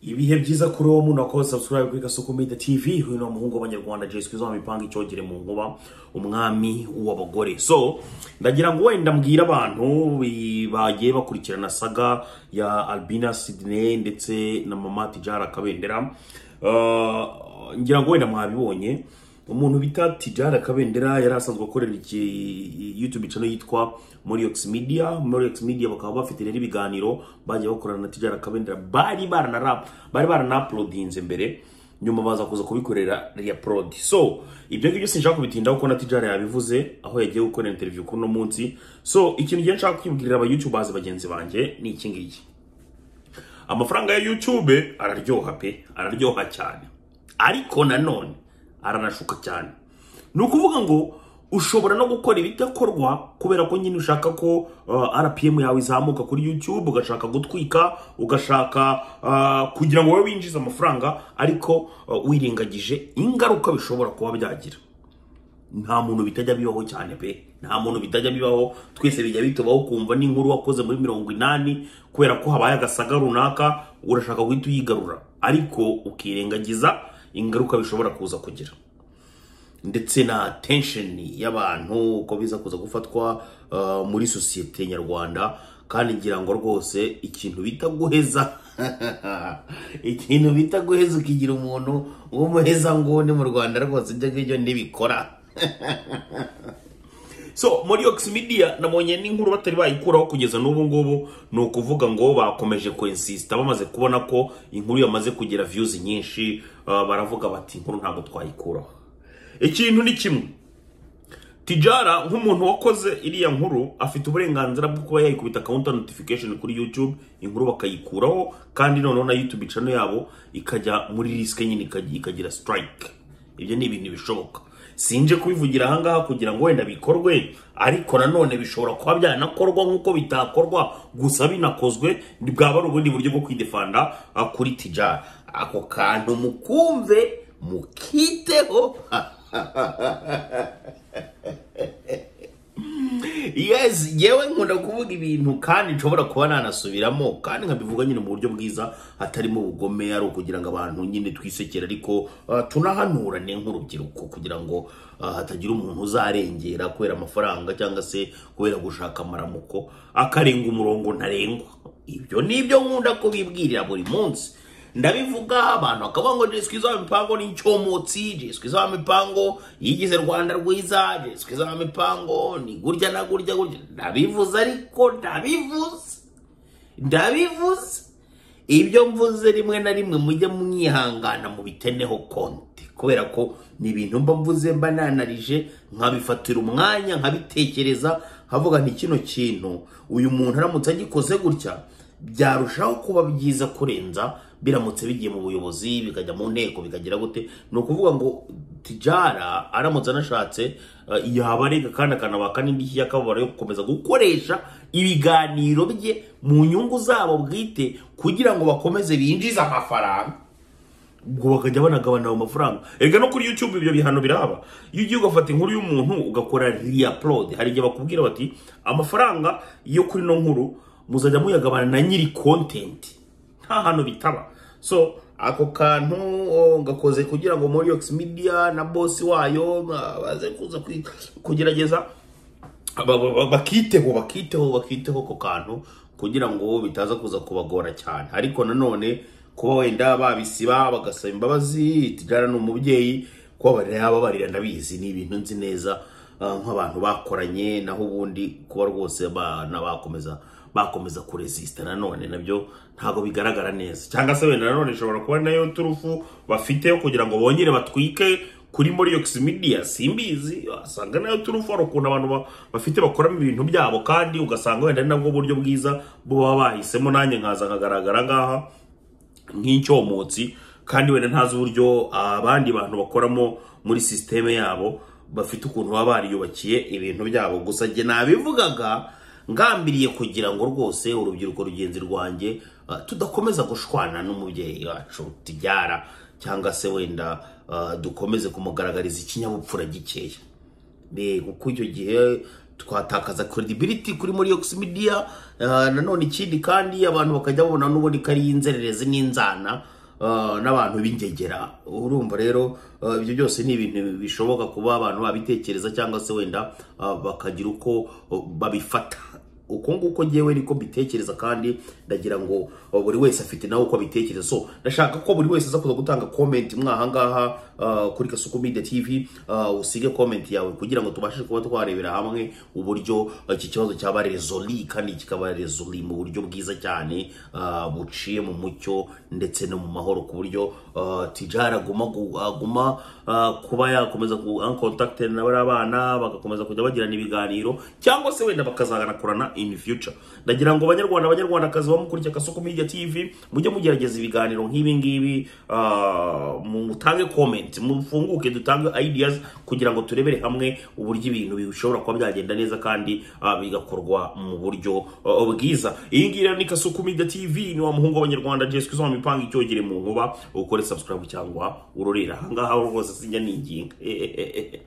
ibihe byiza kuri uwo muntu wakoze subscribe kuri gasuku media tv huyu ni umuhungu w'abanyarwanda jesi kwiza wamipanga icyogere mu nkuba umwami w'abagore so ndagira ngo wenda mbwira abantu bi- bagiye bakurikirana saga ya albina sidney ndetse na mama tijara kabendera Uh, ngira ngo wenda mwabibonye umuntu bita tijara kabendera yari asanzwe akorera iki youtube channel yitwa moriox media moriox media bakaba bafite rero ibiganiro bagiye bakorana na tijara kabendera bari baranarap bari baranaplodinze mbere nyuma baza kuza kubikorera reaprod so ibyo ngibyo sinshaka kubitindaho kuko na tijara yabivuze aho yagiye gukorera interview kuri uno munsi so ikintu gihe nshaka kwibwirira aba youtubers bagenzi banjye ni iki ngiki amafaranga ya YouTube araryoha pe araryoha cyane ariko nanone aranashuka cyane ni ukuvuga ngo ushobora no gukora ibidakorwa kubera ko nyine ushaka ko uh, rpm yawe izamuka kuri youtube ugashaka gutwika ugashaka uh, kugira ngo wowe winjize amafaranga ariko uh, wirengagije ingaruka bishobora kuba byagira nta muntu bitajya bibaho cyane pe nta muntu bitajya bibaho twese bijya bitubaho kumva n'inkuru wakoze muri mirongo inani kubera ko habaye agasaga runaka urashaka guhita uyigarura ariko ukirengagiza ingaruka bishobora kuza kugira ndetse na tensheni y'abantu uko biza kuza gufatwa uh, muri sosiyete nyarwanda kandi ngira ngo rwose ikintu bita guheza ikintu bita guheza ukigira umuntu w'umuheza nguni mu rwanda rwose ibyo ngibyo ntibikora so muri oximidia nabonye n'inkuru batari bayikuraho kugeza n'ubu ngubu ni ukuvuga ngo bakomeje kuinsista bamaze kubona ko inkuru yamaze kugira views nyinshi uh, baravuga bati inkuru ntabwo twayikuraho ikintu ni kimwe tijara nk'umuntu wakoze iriya nkuru afite uburenganzira bwo kuba yayikubita counter notification kuri youtube inkuru bakayikuraho kandi noneho na youtube channel yabo ikajya muri risk nyine ikaj- ikagira strike ibyo ni ibintu bishoboka sinje kubivugira ahangaha kugira ngo wenda bikorwe ariko nanone bishobora kuba byanakorwa nk'uko bitakorwa gusa binakozwe bwaba ari ubundi buryo bwo kwidefanda ah, kuri tijara ako kantu mukumve mukiteho yes yewe nkunda kuvuga ibintu kandi nshobora kuba nanasubiramo kandi nkabivuga nyine mu buryo bwiza hatarimo ubugome ari ukugira ngo abantu nyine twisekere ariko ah, tunahanurane nk'urubyiruko kugira ngo ah, hatagira umuntu uzarengera kubera amafaranga cyangwa se kubera gushaka amaramuko akarenga umurongo ntarengwa ibyo ni ibyo nkunda kubibwirira buri munsi ndabivuga abantu bakavuga ngo jeswi z'amipango ni icyomotsi jeswi z'amipango yigize rwanda rwiza jeswi z'amipango ni gurya na gurya gurya ndabivuze ariko ndabivuze ndabivuze ibyo mvuze rimwe na rimwe mujye mwihangana mubiteneho konti kubera ko ni ibintu mba mvuze mba nanarije nkabifatira umwanya nkabitekereza nkavuga nti kino kintu uyu muntu aramutse agikoze gutya byarushaho kuba byiza kurenza biramutse bigiye mu buyobozi bikajya mu nteko bikagira gute ni ukuvuga ngo tijara aramutse anashatse eh, yaba arega kandi akanabaka n'indishyi y'akababaro yo gukomeza gukoresha ibiganiro bye mu nyungu zabo bwite kugira ngo bakomeze binjize amafaranga ubwo bakajya banagabana ayo mafaranga erega no kuri youtube ibyo bihano biraba iyo ugiye ugafata inkuru y'umuntu ugakora reaplod hari igihe bakubwira bati amafaranga yo kuri ino nkuru muzajya muyagabana na nyiri content nta hantu bitaba so ako kantu o, gakoze kugira ngo moriox media na bosi wayo ba- baze kuza kwi- kugerageza ba- ba- ba- bakiteho bakiteho bakiteho ako kantu kugira ngo bitaza kuza kubagora cyane ariko nanone kuba wenda babisiba bagasaba imbabazi tijara ni umubyeyi kubabarira yababarira ndabizi ni ibintu nzi neza ah, nk'abantu bakoranye naho ubundi kuba rwose abana bakomeza bakomeza kuresisita nanone nabyo ntabwo bigaragara neza cyangwa se wenda nanone ishobora kuba nayo turufu bafite kugira ngo bongere batwike kuri Moriox Media simbizi wasanga nayo turufu hari ukuntu abantu ba- bafite bakoramo ibintu byabo kandi ugasanga wenda ari nabwo buryo bwiza bo baba bahisemo nanjye nkaza nkagaragara ngaha nk'icyomotsi kandi wenda ntazi uburyo abandi bantu bakoramo muri sisiteme yabo bafite ukuntu baba bariyubakiye ibintu byabo gusa njye nabivugaga ngambiriye kugira ngo rwose urubyiruko rugenzi rwanjye ah, tudakomeza gushwana n'umubyeyi wacu tujyara cyangwa se wenda ah, dukomeze kumugaragariza ikinyabupfura gikeya mbega kuko icyo gihe twatakaza credibility kuri muri Yox Media uh, nanone ikindi kandi abantu bakajya babona n'ubundi ko ari inzererezi n'inzana uh, n'abantu b'ingegera urumva rero uh, ibyo byose ni ibintu bishoboka kuba abantu babitekereza cyangwa se wenda uh, bakagira uko uh, babifata uko nguko ngewe niko mbitekereza kandi ndagira ngo buri wese afite nawe uko abitekereza so ndashaka ko buri wese aza kuza gutanga comment mwahangaha uh, kuri Kasuku Media TV uh, usige comment yawe kugira ngo tubashe kuba twarebera hamwe uburyo uh, iki kibazo cyaba resoli kandi kikaba resoli mu buryo bwiza cyane uh, buciye mu mucyo ndetse no mu mahoro ku buryo uh, tijara guma gu- aguma uh, kuba yakomeza ku uncontacted na bariya bana bagakomeza kujya bagirana ibiganiro cyangwa se wenda bakazanakorana in future ndagira ngo banyarwanda abanyarwandakazi bamukurikira Kasuku Media TV mujye mugerageza ibiganiro nk'ibi ngibi uh, mutange comment mufunguke dutange ideas kugira ngo turebere hamwe uburyo ibintu bishobora kuba byagenda neza kandi uh, bigakorwa mu buryo uh, bwiza iyi ngiyi rero ni Kasuku Media TV ni wa muhungu w'abanyarwanda Jessica uzoma imipanga icyogere mu nkuba ukore subscribe cyangwa urorera ahangaha rwose sinjya ninginga